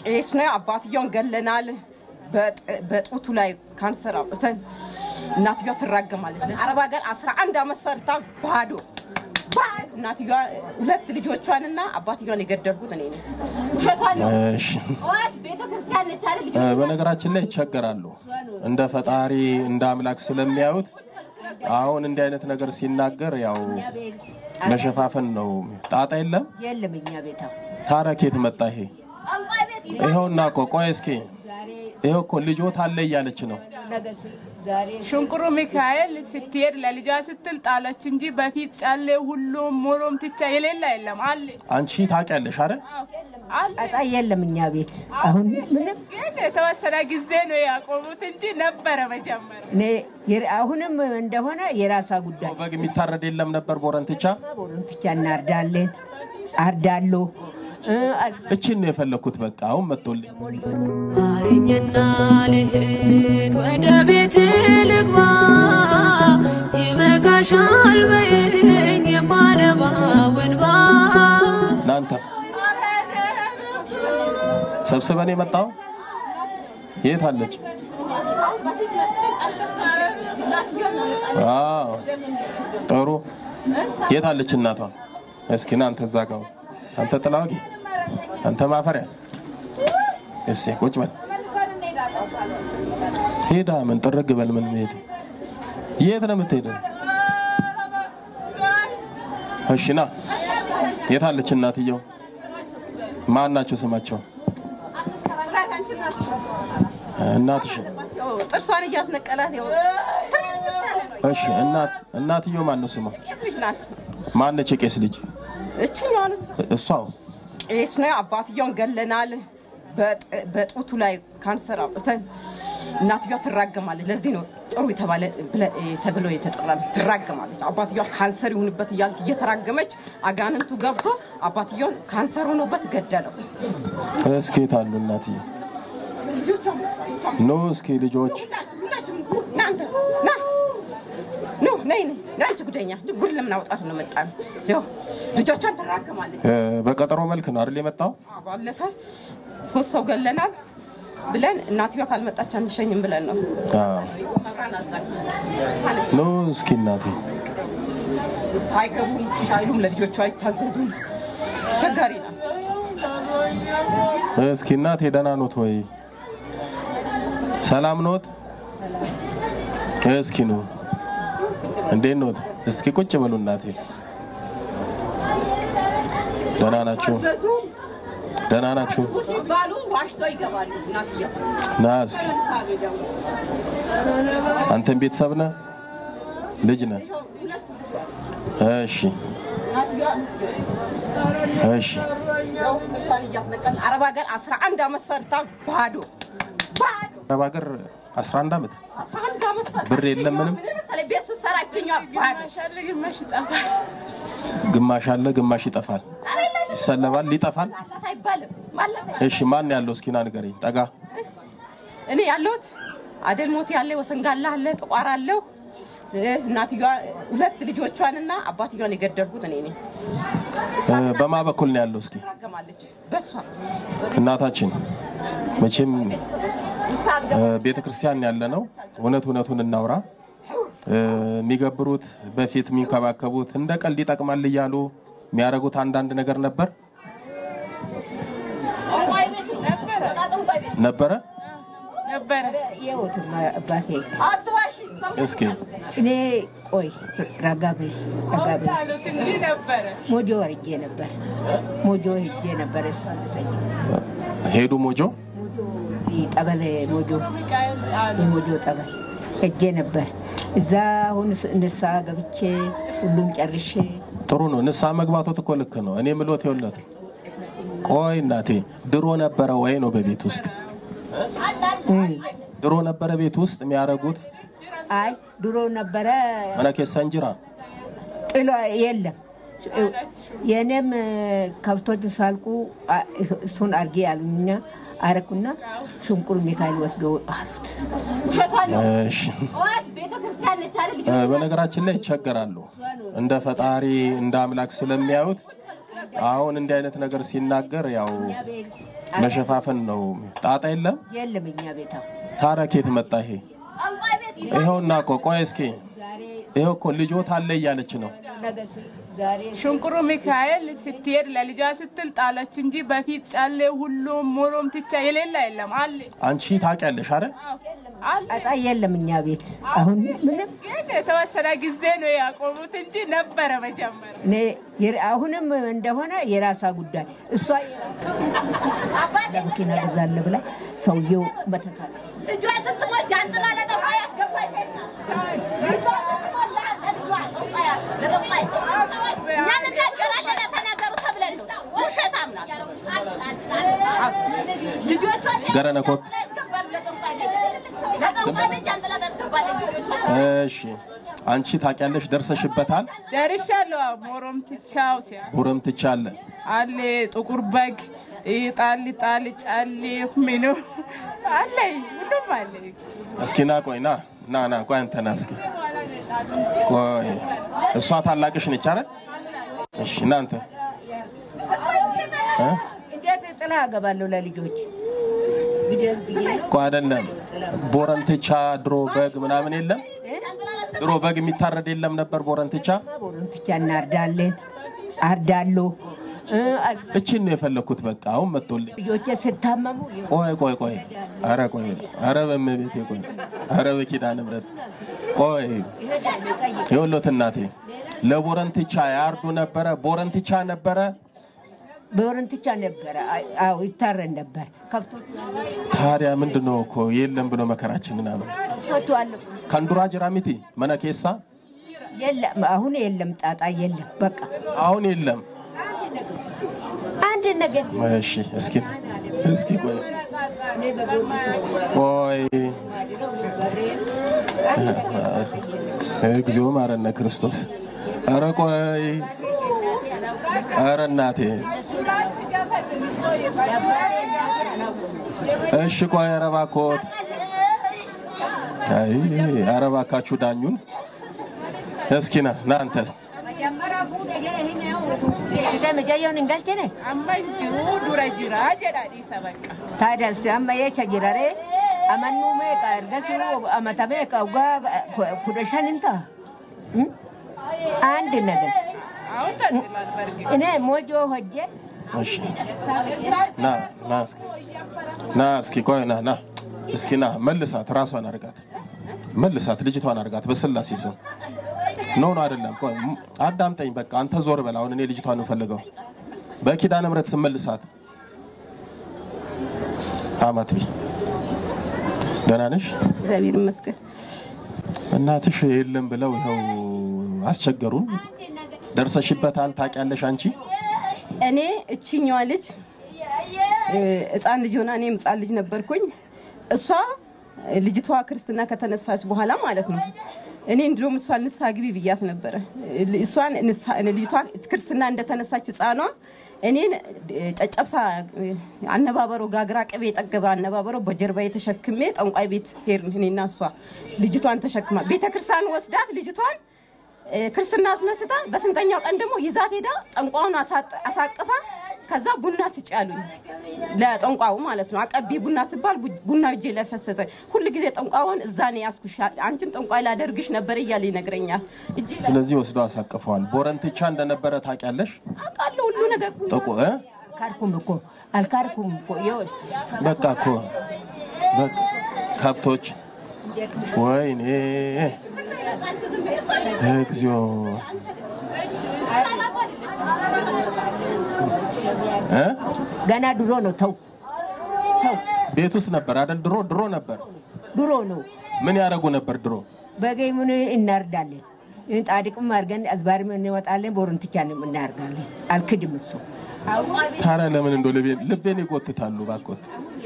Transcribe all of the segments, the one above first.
ቄስ ነው። አባትየውን ገለናል። በጡቱ ላይ ካንሰር አውጥተን እናትየዋ ትራገማለች። አረብ ሀገር 11 ዓመት ሰርታ ባዶ እናትየዋ ሁለት ልጆቿንና አባትየዋን የገደልኩት እኔ ነኝ። ውሸቷን ነው። እሺ ጠዋት ቤተክርስቲያን ነች አይደል? እ፣ በነገራችን ላይ ይቸገራሉ እንደ ፈጣሪ እንደ አምላክ ስለሚያዩት አሁን እንዲህ አይነት ነገር ሲናገር ያው መሸፋፈን ነው። ጣጣ የለም። የለም እኛ ቤታ ታዲያ ከየት መጣ ይሄ? ይኸውና እኮ ቆይ እስኪ ይኸው እኮ ልጆት አለ እያለች ነው። ዛሬ ሽንቁሩ ሚካኤል ስትሄድ ለልጇ ስትል ጣለች እንጂ በፊት ጫሌ ሁሉም ሞሮም ትቻ የሌላ የለም አለ አንቺ ታውቂያለሽ አይደል? አለ ጣጣ የለም እኛ ቤት አሁን ምንም ግን የተወሰነ ጊዜ ነው ያቆሙት እንጂ ነበረ መጀመሪያ። እኔ የራ- አሁንም እንደሆነ የራሳ ጉዳይ በግ የሚታረድ የለም ነበር ቦረንትቻ። ቦሎንትቻ እናርዳለን አርዳለሁ እ፣ እችን ነው የፈለግኩት። በቃ አሁን መጥቶልኝ ማረኝና ልሂድ ወደ ቤት ልግባ ይበቃሻል በይኝ የማነባው እንባ እናንተ ሰብስበን የመጣው የት አለች? አዎ ጥሩ። የት አለች እናቷ? እስኪ ና አንተ እዛ ጋር አንተ ጥላዋቂ አንተ ማፈሪያ እሴ ቁጭ በል ሄዳ ምን ጥርግ በል ምን ሄድ የት ነው የምትሄደው? እሺ ና የት አለች እናትየው? ማን ናቸው ስማቸው? እናትሽ ጥርሷን እያስነቀላት ያው እሺ እናት እናትየው ማን ነው ስሟ? ቄስ ልጅ ናት። ማነች የቄስ ልጅ? እችኛዋ ነው እሷው ቄስ ነው። አባትየውን ገለናል። በጥ- በጡቱ ላይ ካንሰር አውጥተን እናትየዋ ትራገማለች። ለዚህ ነው ጥሩ የተባለ ብለ- ተብሎ የተጠራ ትራገማለች። አባትየዋ ካንሰር ይሁንበት እያለች እየተራገመች አጋንንቱ ገብቶ አባትየውን ካንሰር ሆኖበት ገደለው። እስኪ የት አሉ እናትየው? ኖ እስኪ ልጆች እናንተ ና ኑ ነይ ነይ ለአንቺ ጉደኛ ጉድ ለምን አውጣት ነው መጣ ነው ያው ልጆቿን ትራገማለች። እ፣ በቀጠሮ መልክ ነው አይደል የመጣው? ባለፈ ሶስት ሰው ገለናል ብለን እናትየዋ ካልመጣች አንሸኝም ብለን ነው አዎ። መብራን አዛኝ ኖ እስኪ እናቴ አይገቡም አይሉም፣ ለልጆቿ አይታዘዙም። አስቸጋሪ ናት። እስኪ እናቴ ደህና ኖት ወይ? ሰላም ኖት? እስኪ ኑ እንዴት ኖት? እስኪ ቁጭ በሉ እናቴ። ደህና ናችሁ? ደህና ናችሁ? ሲባሉ ዋሽቶ ይገባሉ። እናትየው ና እስኪ አንተም ቤተሰብ ነህ? ልጅ ነህ? እሺ እሺ ያው እሷን እያስነቀልን አረብ ሀገር 11 ዓመት ሰርታ ባዶ ባዶ አረብ ሀገር 11 ዓመት 11 ዓመት ሰርታ ብር የለም ምንም? ምን መሰለኝ ቤት ስትሰራ ይችኛዋ ባዶ ሻለ ግማሽ ይጠፋል። ግማሽ አለ ግማሽ ይጠፋል። ይሰለባል ይጠፋል። ማላት አይባልም ማላት እሺ ማን ያለው እስኪ ና ንገረኝ። ጠጋ እኔ ያለሁት አደል ሞት ያለ ወሰንጋላ አለ ጥቋር አለው እናትየዋ ሁለት ልጆቿንና አባትየዋን የገደልኩት እኔ ነኝ። እ፣ በማ በኩል ነው ያለው? እስኪ ትራገማለች በሷ እናታችን መቼም ቤተ ክርስቲያን ያለ ነው። እውነት እውነቱን እናውራ። እ፣ የሚገብሩት በፊት የሚንከባከቡት እንደ ቀልድ ይጠቅማል እያሉ የሚያደርጉት አንዳንድ ነገር ነበር ነበረ። ነበረ የወትማ አባቴ እስኪ እኔ ቆይ ረጋቤ ረጋቤ አሉት እንጂ ነበረ። ሞጆ ወርጄ ነበር ሞጆ ሄጄ ነበር እሷ ልጠይቅ ሄዱ ሞጆ ሞጆ እዚህ ጠበል ሞጆ ሚካኤል አሉ የሞጆ ጠበል ሄጄ ነበር እዛ አሁን ንስሓ ገብቼ ሁሉም ጨርሼ ጥሩ ነው። ንስሓ መግባቶት እኮ ልክ ነው። እኔ ምሎት የውለት ቆይ እናቴ ድሮ ነበረ ወይ ነው በቤት ውስጥ ድሮ ነበረ ቤት ውስጥ የሚያደርጉት አይ ድሮ ነበረ መነኬሳ እንጅራ ጥሎ የለም የእኔም ከብቶች ሳልቁ አ- እሱን አርጌ ያሉኛ አረኩና ሽንቁር ሚካኤል ወስዶ አሉት እሺ። ጠዋት ቤተክርስቲያን ነች አይደል? እ፣ በነገራችን ላይ ይቸገራሉ እንደ ፈጣሪ እንደ አምላክ ስለሚያዩት አሁን እንዲህ አይነት ነገር ሲናገር ያው መሸፋፈን ነው። ጣጣ የለም። የለም እኛ ቤታ ታዲያ ከየት መጣ ይሄ? ይኸውና እኮ ቆይ እስኪ ይኸው እኮ ልጆት አለ እያለች ነው። ዛሬ ሽንቁሩ ሚካኤል ስትሄድ ለልጇ ስትል ጣለች እንጂ በፊት ጫሌ ሁሉም ሞሮም ትቻ የሌላ የለም አለ አንቺ ታውቂያለሽ አይደል? አለ ጣጣ የለም እኛ ቤት አሁን ምንም ግን የተወሰነ ጊዜ ነው ያቆሙት እንጂ ነበረ መጀመሪያ። እኔ የር- አሁንም እንደሆነ የራሳ ጉዳይ እሷ ለመኪና ገዛለ ብላ ሰውየው መተካል ልጇ ስትሞት ጃንጥላ ለጠንቋይ ያስገባች ሴት ናት። ልጇ ስትሞት ለልጇ ጠንቋይ ለጠንቋይ እኛ እንናገራለን ተናገሩ ተብለን ነው። ውሸታም ናት። ልጆቿ ገረነኮት ያስገባሉ ለጠንቋይ ቤት። ለጠንቋይ ቤት ጃንጥላ ያስገባሉ ልጆቿ እሺ፣ አንቺ ታውቂያለሽ፣ ደርሰሽበታል። ደርሻለሁ። ሞሮም ትቻው ሲያ ሁርም ትቻለ አለ ጥቁር በግ ጣል ጣል ጫሌ ምኑ አለ ሁሉም አለ። እስኪ ና ቆይ ና ና ና ቆይ አንተ ና እስኪ ቆይ እሷ ታላቅሽ ነች አይደል? እሺ እናንተ እ? እንዴት ጥላ አገባለሁ ለልጆች እኮ አይደለም ቦረንትቻ ድሮ በግ ምናምን የለም ድሮ በግ የሚታረድ የለም ነበር ቦረንትቻ ቦሎንትቻ እናርዳለን አርዳለሁ እ፣ እቺን ነው የፈለግኩት በቃ አሁን መጥቶልኝ ልጆቼ ስታመሙ ቆይ ቆይ ቆይ አረ ቆይ አረ በእመቤቴ ቆይ አረ በኪዳነ ምሕረት ቆይ የወሎት እናቴ ለቦረንትቻ ያርዱ ነበረ ቦረንትቻ ነበረ ቦሎንትቻ ነበረ አዎ ይታረድ ነበር ከብቶቹ ታዲያ ምንድን ነው እኮ የለም ብሎ መከራችን ምናምን ከብቶቹ አለቁ ከንዱራ ጅራሚቲ መነኬሳ የለም አሁን የለም ጣጣ የለም በቃ አሁን የለም አንድ ነገር እሺ እስኪ እስኪ ቆይ ቆይ እግዚኦ ማረነ ክርስቶስ ኧረ ቆይ ኧረ እናቴ እሺ ቆይ ኧረ እባክዎት አይ ኧረ እባካችሁ ዳኙን እስኪ ና ና አንተ መጃየውን እንገልችነ amma jiru dura jira jedha dhiisa bakka. ታዲያስ አማ የቸ ጅራሬ አመኑ ሜቃ እርገሱ አመተ ሜቃ ውጋ ኩደሸን እንታ አንድ ነገር አሁን ተጥሏል በርግጥ እኔ ሞጆ ሆጄ እሺ ና ና እስኪ ና እስኪ ቆይ ና ና እስኪ ና መልሳት፣ ራሷን አርጋት፣ መልሳት፣ ልጅቷን አርጋት በስላሴ ስም። ኖ ኖ አይደለም፣ ቆይ ም- አዳምጠኝ። በቃ አንተ ዞር በል። አሁን እኔ ልጅቷን እንፈልገው በኪዳነ ምሕረት ስም መልሳት። አማትቢ ደህና ነሽ? እግዚአብሔር ይመስገን። እናትሽ የለም ብለው ይኸው አስቸገሩን። ደርሰሽበታል፣ ታውቂያለሽ አንቺ እኔ እችኛዋ ልጅ እ፣ ህፃን ልጅ ሆና እኔም ህፃን ልጅ ነበርኩኝ። እሷ ልጅቷ ክርስትና ከተነሳች በኋላ ማለት ነው እኔ እንዲሁም እሷን ንስሐ ግቢ ብያት ነበረ። እሷን ንስሐ- ልጅቷ ክርስትና እንደተነሳች ህፃኗ እኔን ጨጨብሳ አነባበሮ ጋግራ ቅቤ የጠገበ አነባበሮ በጀርባ የተሸክሜ ጠንቋይ ቤት ሄድን። እኔና እሷ ልጅቷን ተሸክማ ቤተክርስቲያን ወስዳት ልጅቷን እ፣ ክርስትና አስነስታ በስንተኛው ቀን ደግሞ ይዛት ሄዳ ጠንቋውን አሳጥ- አሳቅፋ ከዛ ቡና ስጭ አሉኝ። ለጠንቋው ማለት ነው። አቀቢ ቡና ስባል ቡ- ቡና እጄ ላይ ፈሰሰ። ሁል ጊዜ ጠንቋውን እዛ ነው ያስኩሽ፣ አንቺም ጠንቋይ ላደርግሽ ነበር እያለ ይነግረኛል። እጄ ላይ ስለዚህ ወስደው አሳቅፈዋል። ቦረንትቻ እንደነበረ ታውቂያለሽ? አውቃለሁ ሁሉ ነገር ጥቁ እ? ካርኩም እኮ አልካርኩም እኮ ይኸውልህ በቃ እኮ በቃ ከብቶች ወይኔ እግዚኦ እ? ገና ድሮ ነው ተው ተው ቤት ውስጥ ነበር አይደል? ድሮ ድሮ ነበር። ድሮ ነው ምን ያደረጉ ነበር ድሮ? በገይሙን እናርዳለን ጣድቅም አድርገን አዝባሪም እንወጣለን ቦረንትቻንም እናርጋለን አልክድም እሱ ታዲያ ለምን እንደው ልቤን ልቤን ይጎትታሉ? ባኮት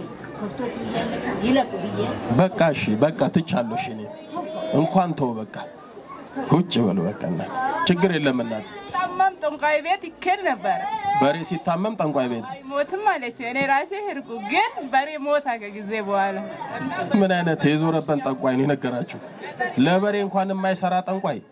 ይለቁ ብዬ በቃ እሺ፣ በቃ ትቻለሁ። እሺ እኔ እንኳን ተው በቃ ውጭ በሉ በቃ እናት ችግር የለም እናት። ታማም ጠንቋይ ቤት ይኬድ ነበረ። በሬ ሲታመም ጠንቋይ ቤት አይሞትም አለች። እኔ ራሴ ህርቁ ግን በሬ ሞታ ከጊዜ በኋላ ምን አይነት የዞረበን ጠንቋይ ነው የነገራችሁ? ለበሬ እንኳን የማይሰራ ጠንቋይ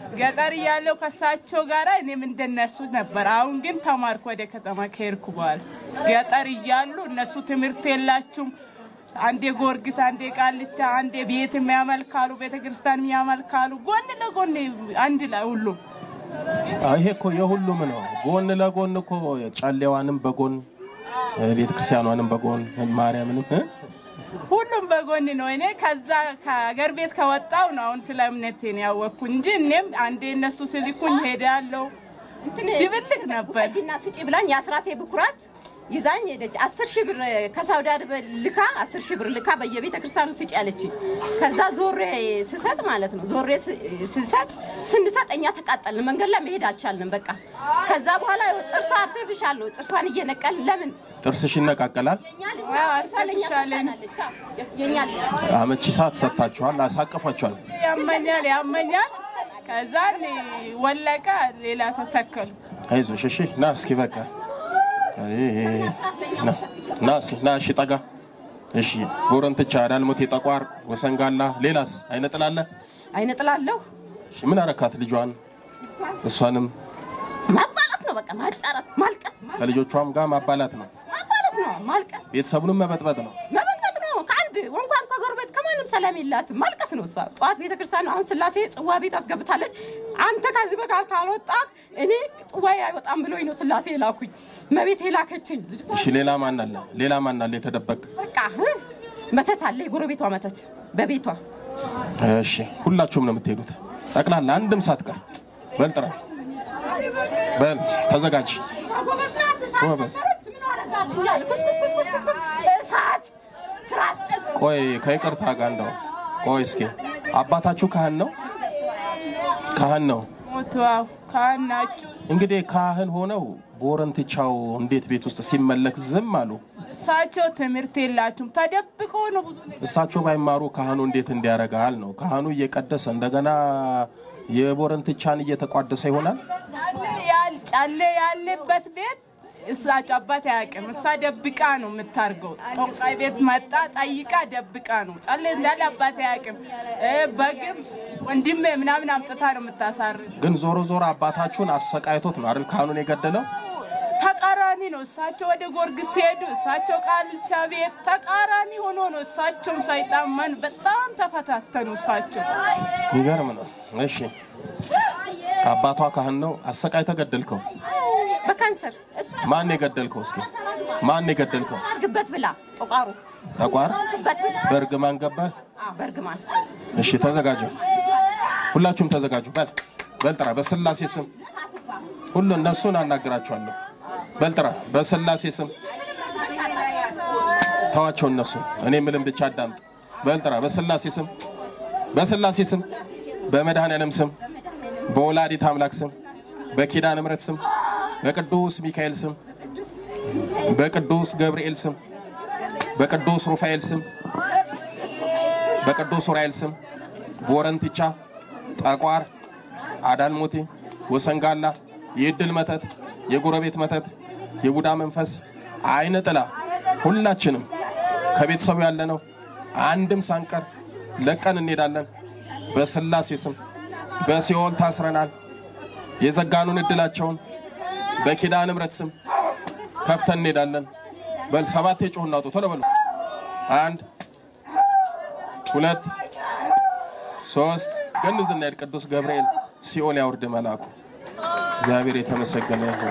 ገጠር እያለሁ ከሳቸው ጋር እኔም እንደነሱ ነበር። አሁን ግን ተማርኩ ወደ ከተማ ከሄድኩ በኋላ። ገጠር እያሉ እነሱ ትምህርት የላችሁም። አንዴ ጎርጊስ፣ አንዴ ቃልቻ፣ አንዴ ቤት የሚያመልካሉ፣ ቤተ ክርስቲያን የሚያመልካሉ። ጎን ለጎን አንድ ላይ ሁሉም ይሄ እኮ የሁሉም ነው። ጎን ለጎን እኮ ጨሌዋንም በጎን ቤተ ክርስቲያኗንም በጎን ማርያምንም እ? ሁሉም በጎን ነው። እኔ ከዛ ከሀገር ቤት ከወጣው ነው አሁን ስለ እምነቴን ያወቅኩ እንጂ እኔም አንዴ እነሱ ስልኩኝ ሄዳለሁ። ድብልቅ ነበር። ና ስጪ ብላኝ የአስራቴ ብኩራት ይዛኝ ሄደች። አስር ሺህ ብር ከሳውዲ አረቢያ ልካ አስር ሺህ ብር ልካ በየቤተ ክርስቲያኑ ስጪ ያለች። ከዛ ዞሬ ስሰጥ ማለት ነው ዞሬ ስ- ስሰጥ ስንሰጥ እኛ ተቃጠልን። መንገድ ላይ መሄድ አልቻልንም። በቃ ከዛ በኋላ ጥርሷ አርቴፊሻል ነው። ጥርሷን እየነቀልን ለምን ጥርስሽ ይነቃቀላል። የኛ ልጅ አዎ፣ ለእኛ አርቴፊሻል ትሆናለች። አዎ፣ የኛ ልጅ አመቺ ሰዓት ሰጥታችኋል፣ አሳቅፏችኋል። ያመኛል ያመኛል። ከዛ እኔ ወለቀ፣ ሌላ ተተከሉ። አይዞሽ እሺ። ና እስኪ በቃ አይ፣ ና ና እስኪ ና እሺ፣ ጠጋ እሺ። ጎረንትቻ፣ ዳልሞቴ፣ ጠቋር፣ ወሰንጋላ፣ ሌላስ አይነጥላለ? አይነ ጥላለሁ እሺ፣ ምን አረካት ልጇን? እሷንም ማባላት ነው በቃ ማጫረት፣ ማልቀስ ከልጆቿም ጋር ማባላት ነው፣ ማባላት ነው ማልቀስ ቤተሰቡንም መበጥበጥ ነው። መበጥበጥ ነው። ከአንድ እንኳን ከጎረቤት ከማንም ሰላም የላትም። ማልቀስ ነው እሷ። ጠዋት ቤተክርስቲያን ነው። አሁን ስላሴ ጽዋ ቤት አስገብታለች። አንተ ከዚህ በቃል ካልወጣ እኔ ጽዋዬ አይወጣም ብሎኝ ነው ስላሴ የላኩኝ። መቤት የላከችኝ ልጅቷ እሺ፣ ሌላ ማን አለ? ሌላ ማን አለ የተደበቅ? በቃ እ መተት አለ፣ የጎረቤቷ መተት በቤቷ እሺ፣ ሁላችሁም ነው የምትሄዱት ጠቅላላ አንድም ሳትቀር። በል ጥራ፣ በል ተዘጋጅ። ጎበዝ። እሳት ስራት ቆይ ከይቅርታ ጋር እንደው ቆይ እስኪ አባታችሁ ካህን ነው? ካህን ነው። ሞቱ። አዎ ካህን ናቸው። እንግዲህ ካህን ሆነው ቦረንትቻው እንዴት ቤት ውስጥ ሲመለክ ዝም አሉ? እሳቸው ትምህርት የላችሁም ተደብቆ ነው ብዙ ነገር እሳቸው ባይማሩ ካህኑ እንዴት እንዲያረጋል ነው? ካህኑ እየቀደሰ እንደገና የቦረንትቻን እየተቋደሰ ይሆናል። ያል ጫሌ ያለበት ቤት እሳቸው አባት አያውቅም። እሷ ደብቃ ነው የምታርገው። ጦቃይ ቤት መጣ ጠይቃ ደብቃ ነው ጫሌ እንዳለ አባት አያውቅም። እ በግም ወንድሜ ምናምን አምጥታ ነው የምታሳርግ። ግን ዞሮ ዞሮ አባታችሁን አሰቃይቶት ነው አይደል ካህኑን የገደለው? ተቃራኒ ነው። እሳቸው ወደ ጎርግስ ሲሄዱ እሳቸው ቃልቻ ቤት ተቃራኒ ሆኖ ነው። እሳቸውም ሳይጣመን በጣም ተፈታተኑ። እሳቸው ይገርም ነው። እሺ አባቷ ካህን ነው፣ አሰቃይተህ ገደልከው። በካንሰር ማን የገደልከው? እስኪ ማን የገደልከው? አርግበት ብላ ጦቃሩ ጠቋር አርግበት ብላ በእርግማን ገባህ? አዎ፣ በእርግማን እሺ ተዘጋጁ፣ ሁላችሁም ተዘጋጁ። በል በል ጥራ፣ በስላሴ ስም ሁሉ እነሱን አናግራቸዋለሁ። በል ጥራ፣ በስላሴ ስም ተዋቸው፣ እነሱ እኔ ምልም ብቻ አዳምጥ። በል ጥራ፣ በስላሴ ስም በስላሴ ስም በመድኃኔዓለም ስም በወላዲት አምላክ ስም በኪዳነ ምሕረት ስም በቅዱስ ሚካኤል ስም በቅዱስ ገብርኤል ስም በቅዱስ ሩፋኤል ስም በቅዱስ ኡራኤል ስም ቦረንትቻ፣ ጠቋር፣ አዳልሞቴ፣ ወሰንጋላ፣ የእድል መተት፣ የጎረቤት መተት፣ የቡዳ መንፈስ፣ አይነ ጥላ ሁላችንም ከቤተሰቡ ያለነው አንድም ሳንቀር ለቀን እንሄዳለን። በስላሴ ስም በሲኦል ታስረናል። የዘጋኑን እድላቸውን በኪዳነ ምሕረት ስም ከፍተን እንሄዳለን። በል ሰባት የጮህ እናውጡ። ቶሎ በሉ። አንድ ሁለት ሶስት ገንዝ እናሄድ። ቅዱስ ገብርኤል ሲኦል ያውርድ መልአኩ። እግዚአብሔር የተመሰገነ ይሁን።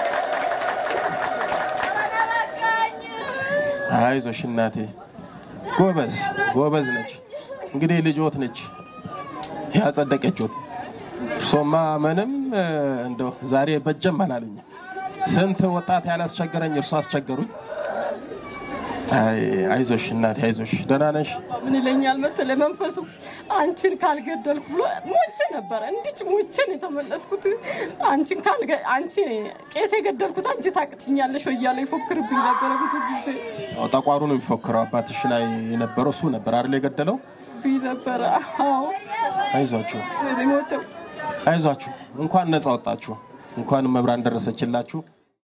አይዞሽ እናቴ፣ ጎበዝ ጎበዝ ነች። እንግዲህ ልጆት ነች ያጸደቀችት። እርሶማ ምንም እ፣ እንደው ዛሬ በጀም አላለኝ። ስንት ወጣት ያላስቸገረኝ እርሶ አስቸገሩኝ። አይ አይዞሽ እናቴ አይዞሽ። ደህና ነሽ? ምን ይለኛል መሰለ መንፈሱ አንቺን ካልገደልኩ ብሎ ሞቼ ነበረ። እንዲች ሞቼን የተመለስኩት አንቺን ካልገ አንቺ ቄስ የገደልኩት አንቺ ታቅትኛለሽ ወይ እያለ ይፎክርብኝ ነበረ ብዙ ጊዜ ያው ጠቋሩ ነው የሚፎክረው። አባትሽ ላይ የነበረው እሱ ነበር አይደል የገደለው? ብኝ ነበረ። አዎ አይዟችሁ እኔ ሞተው አይዟችሁ። እንኳን ነፃ ወጣችሁ፣ እንኳን መብራን ደረሰችላችሁ።